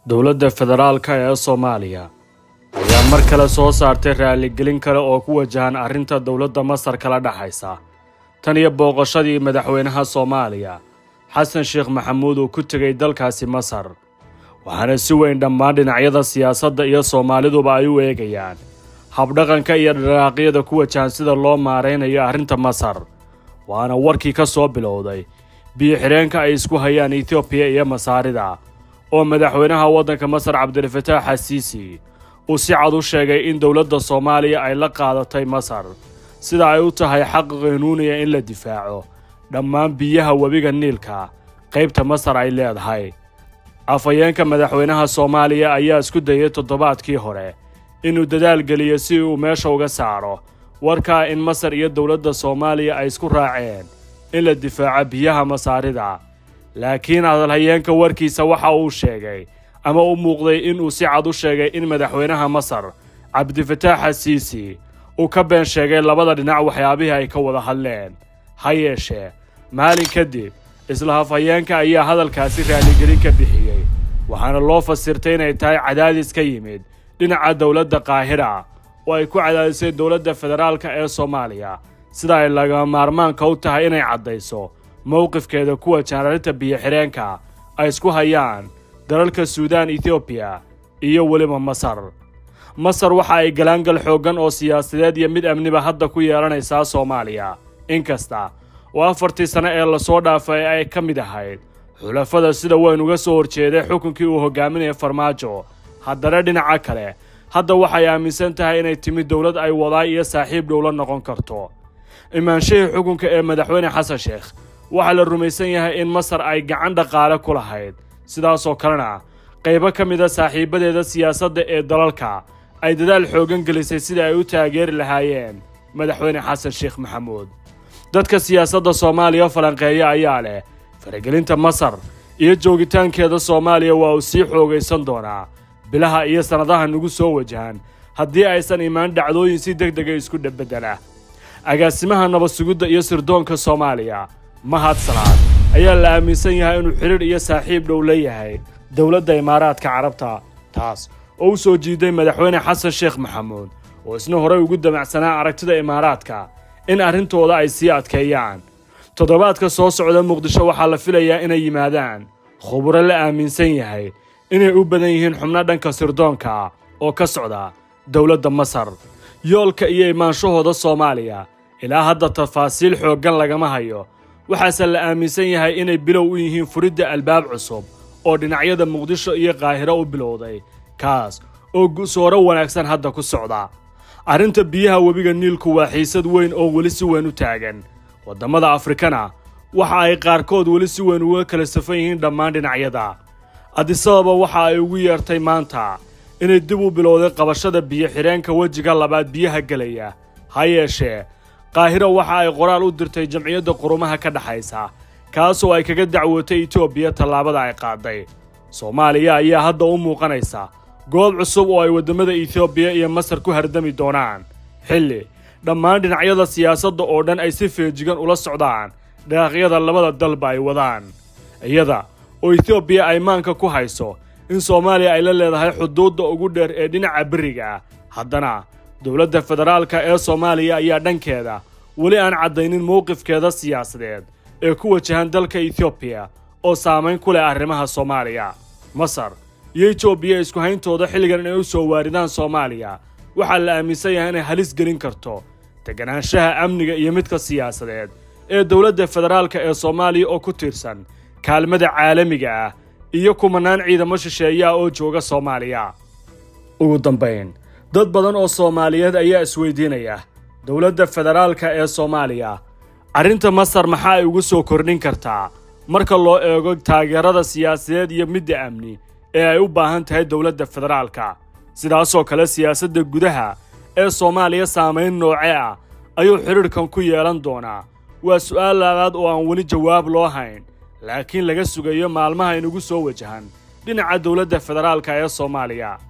dowladda federaalka ee soomaaliya ayaa mar kale soo saartay raaligelin kale oo ku wajahan arrinta dowladda masar kala dhexaysa tan iyo booqashadii madaxweynaha soomaaliya xasan sheekh maxamuud uu ku tegay dalkaasi masar waxaana si weyn dhammaan dhinacyada siyaasadda iyo soomaaliduba ay u eegayaan habdhaqanka iyo dharaaqyada ku wajahan sida loo maaraynayo arrinta masar waana warkii ka soo bilowday biyo-xireenka ay isku hayaan etoobiya iyo masaarida oo madaxweynaha waddanka masar cabdilfataax xasiisi uu si cad u sheegay in dowladda soomaaliya ay la qaadatay masar sida ay u tahay xaq qanuuniya in la difaaco dhammaan biyaha webiga niilka qaybta masar ay leedahay afhayeenka madaxweynaha soomaaliya ayaa isku dayay toddobaadkii hore inuu dadaal geliyo si uu meesha uga saaro warkaa in masar iyo dowladda soomaaliya ay isku raaceen in la difaaco biyaha masaarida laakiin hadalhayeenka warkiisa waxa uu sheegay ama u muuqday inuu si cad u sheegay in madaxweynaha masar cabdifataax xasiisi uu ka been sheegay labada dhinac waxyaabihii ay ka wada hadleen ha yeeshee maalin kadib isla hafhayeenka ayaa hadalkaasi raaligelin ka bixiyey waxaana loo fasirtay inay tahay cadaadis ka yimid dhinaca dowladda qaahira oo ay ku cadaadisay dowladda federaalka ee soomaaliya sida ay lagama maarmaanka u tahay inay caddayso mowqifkeeda ku wajahan arrinta biyo-xireenka ay isku hayaan dalalka suudaan etoobiya iyo weliba masar masar waxa ay galaangal xooggan oo siyaasadeed iyo mid amniba hadda ku yeelanaysaa soomaaliya inkasta oo afartii sane ee lasoo dhaafay ay ka mid ahayd xulafada sida weyn uga soo horjeeday xukunkii uu hogaaminaya farmaajo haddana dhinaca kale hadda waxay aaminsan tahay inay timid dowlad ay wadaa iyo saaxiib dhowla noqon karto imaanshihii xukunka ee madaxweyne xasan sheekh waxaa la rumaysan yahay in masar ay gacan dhaqaale ku lahayd sidaasoo kalena qaybo ka mid a saaxiibadeeda siyaasadda ee dalalka ay dadaal xooggan gelisay sidai ay u taageeri lahaayeen madaxweyne xasan sheekh maxamuud dadka siyaasadda soomaaliya falanqeeya ayaa leh faragelinta masar iyo joogitaankeeda soomaaliya waa uu sii xoogaysan doonaa bilaha iyo sannadaha nagu soo wajahan haddii aysan imaan dhacdooyin si deg dega isku dhabeddela agaasimaha nabad sugidda iyo sirdoonka soomaaliya mahad salaad ayaa la aaminsan yahay inuu xidhiidh iyo saaxiib dhow leeyahay dowladda imaaraadka carabta taas oo u soo jiiday madaxweyne xasan sheekh maxamuud oo isna horey ugu damacsanaa aragtida imaaraadka in arrintooda ay sii adkeeyaan toddobaadka soo socda muqdisho waxaa la filayaa inay yimaadaan khuburo la aaminsan yahay inay u badan yihiin xubno dhanka sirdoonka oo ka socda dowladda masar yoolka iyo imaanshahooda soomaaliya ilaa hadda tafaasiil xooggan lagama hayo waxaase la aaminsan yahay inay bilow u yihiin furidda albaab cusub oo dhinacyada muqdisho iyo qaahiro u bilowday kaas oo gusooro wanaagsan hadda ku socda arrinta biyaha webiga niilku waa xiisad weyn oo weli si weyn u taagan waddamada afrikana waxa ay qaarkood weli si weyn uga kala safan yihiin dhammaan dhinacyada adisababa waxa ay ugu yeertay maanta inay dib u bilowday qabashada biyo-xireenka wejiga labaad biyaha gelaya ha yeeshee qaahiro waxa ay qoraal u dirtay jamciyadda qurumaha ka dhexaysa kaasoo ay kaga dacwootay etoobiya tallaabada ay qaaday soomaaliya ayaa hadda u muuqanaysa goob cusub oo ay waddamada etoobiya iyo masar ku hardami doonaan xilli dhammaan dhinacyada siyaasadda oo dhan ay si feejigan ula socdaan dhaqaaqyada labada dalba ay wadaan iyada oo etoobiya ay maanka ku hayso in soomaaliya ay la leedahay xuduudda ugu dheer ee dhinaca beriga ah haddana dowladda federaalka ee soomaaliya ayaa dhankeeda weli aan caddaynin mowqifkeeda siyaasadeed ee ku wajahan dalka etoobiya oo saamayn ku leh arrimaha soomaaliya masar iyo etoobiya isku hayntooda xilligan inay u soo waaridaan soomaaliya waxaa la aaminsan yahay inay halis gelin karto deganaanshaha amniga iyo midka siyaasadeed ee dowladda federaalka ee soomaaliya oo ku tiirsan kaalmada caalamiga ah iyo kumanaan ciidamo shisheeyaha oo jooga soomaaliya ugu dambayn dad badan oo soomaaliyeed ayaa isweydiinaya dowladda federaalka ee soomaaliya arrinta masar maxaa ay ugu soo kordhin kartaa marka loo eego taageerada siyaasadeed iyo midda amni ee ay u baahan tahay dowladda federaalka sidaasoo kale siyaasadda gudaha ee soomaaliya saamayn nooce ah ayuu xidhiidhkan ku yeelan doonaa waa su'aal labaad oo aan weli jawaab loo hayn laakiin laga sugayo maalmaha inugu soo wajahan dhinaca dowladda federaalka ee soomaaliya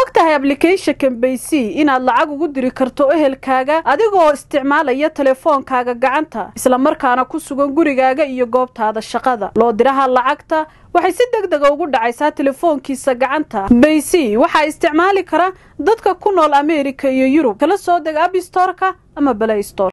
og tahay ablicathonkan baysy inaad lacag ugu diri karto ehelkaaga adigoo isticmaalaya telefoonkaaga gacanta islamarkaana ku sugan gurigaaga iyo goobtaada shaqada loo diraha lacagta waxay si deg dega ugu dhacaysaa telefoonkiisa gacanta baysy waxaa isticmaali kara dadka ku nool ameerika iyo yurub kala soo deg abstorka ama balaystor